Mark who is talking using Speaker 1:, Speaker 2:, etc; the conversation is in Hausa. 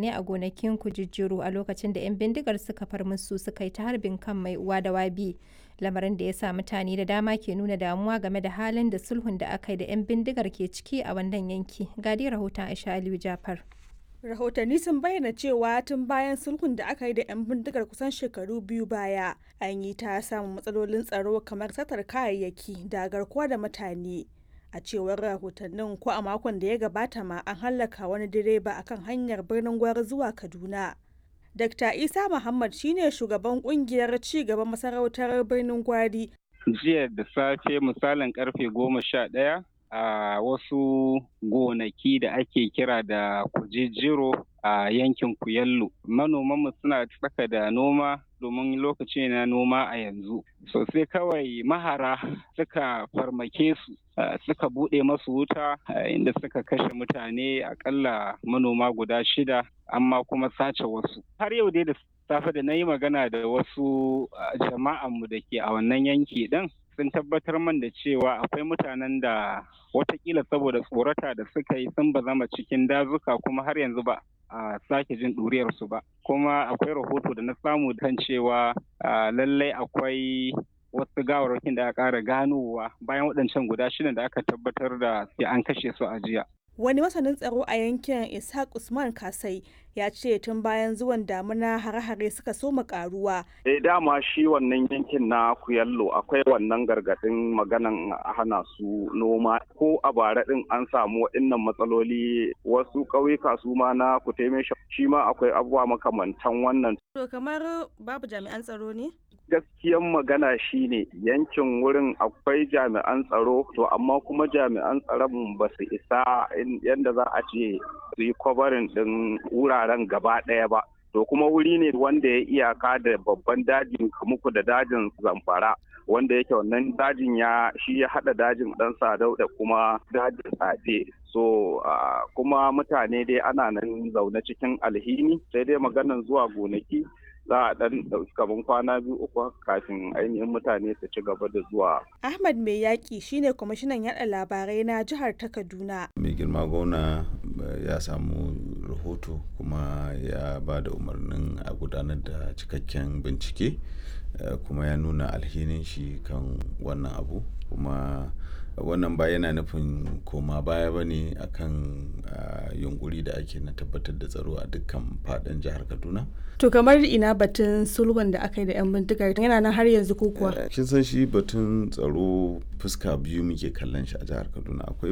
Speaker 1: ne a gonakin kujijjiru a lokacin da 'yan bindigar suka far musu suka yi ta harbin kan mai uwa da wabi lamarin da ya sa mutane da dama ke nuna damuwa game da halin da sulhun da aka yi da 'yan bindigar ke ciki a wannan yanki gadi rahoton aisha aliyu jafar
Speaker 2: rahotanni sun bayyana cewa tun bayan sulhun da aka yi da 'yan bindigar kusan shekaru biyu baya an yi ta samun matsalolin tsaro kamar satar kayayyaki da garkuwa da mutane a cewar rahotannin ko a makon da ya gabata ma an hallaka wani direba akan hanyar birnin gwari zuwa kaduna dr isa muhammad shine shugaban kungiyar ci gaban masarautar birnin gwari
Speaker 3: jiya da safe misalin karfe goma sha ɗaya a wasu gonaki da ake kira da kujejiro a yankin kuyallo manomanmu suna tsaka da noma domin lokaci na noma a yanzu sosai kawai mahara suka farmake su suka buɗe masu wuta inda suka kashe mutane akalla manoma guda shida amma kuma sace wasu har yau dai da safe da na yi magana da wasu jama'anmu da ke a wannan yanki ɗin sun tabbatar man da cewa akwai mutanen da watakila saboda tsorata da suka yi sun bazama cikin dazuka kuma har yanzu ba a sake jin ɗuriyarsu ba kuma akwai rahoto da na samu kan cewa lallai akwai wasu gawarwakin da aka ƙara ganowa bayan waɗancan guda shidan da aka tabbatar da an kashe su a jiya
Speaker 2: wani masanin tsaro a yankin ishaq usman kasai ya ce tun bayan zuwan damuna hare-hare suka soma karuwa.
Speaker 4: Eh dama shi wannan yankin na kuyallo akwai wannan gargadin maganan hana su noma ko a bara din an samu waɗannan matsaloli wasu ƙauyuka su ma na kuteme shi ma akwai abubuwa makamantan wannan.
Speaker 2: To kamar babu jami'an tsaro ne?
Speaker 4: gaskiyan magana shine yankin wurin akwai jami'an tsaro to amma kuma jami'an tsaron ba su isa yadda za a ce su yi kwabarin ɗin wuraren gaba ɗaya ba to kuma wuri ne wanda ya iyaka da babban dajin kamuku da dajin zamfara wanda yake wannan dajin ya shi ya hada dajin dan sadau da kuma dajin tsafe so uh, kuma mutane dai ana nan zaune cikin alhini sai dai maganan zuwa gonaki za a dan ɗauki kaman kwana biyu uku kafin ainihin mutane su ci gaba da zuwa.
Speaker 2: Ahmad Mai Yaƙi shine kwamishinan yaɗa labarai na jihar ta Kaduna.
Speaker 5: Mai girma gona ya samu rahoto kuma ya ba da umarnin a gudanar da cikakken bincike kuma ya nuna alhinin shi kan wannan abu kuma wannan ba yana nufin koma baya ba ne akan yunkuri da ake na tabbatar da tsaro a dukkan fadin jihar kaduna
Speaker 2: to kamar ina batun sulhun da aka yi da 'yan bindigar yana nan har yanzu ko kuwa
Speaker 5: kin san shi batun tsaro fuska biyu muke kallon shi a jihar kaduna akwai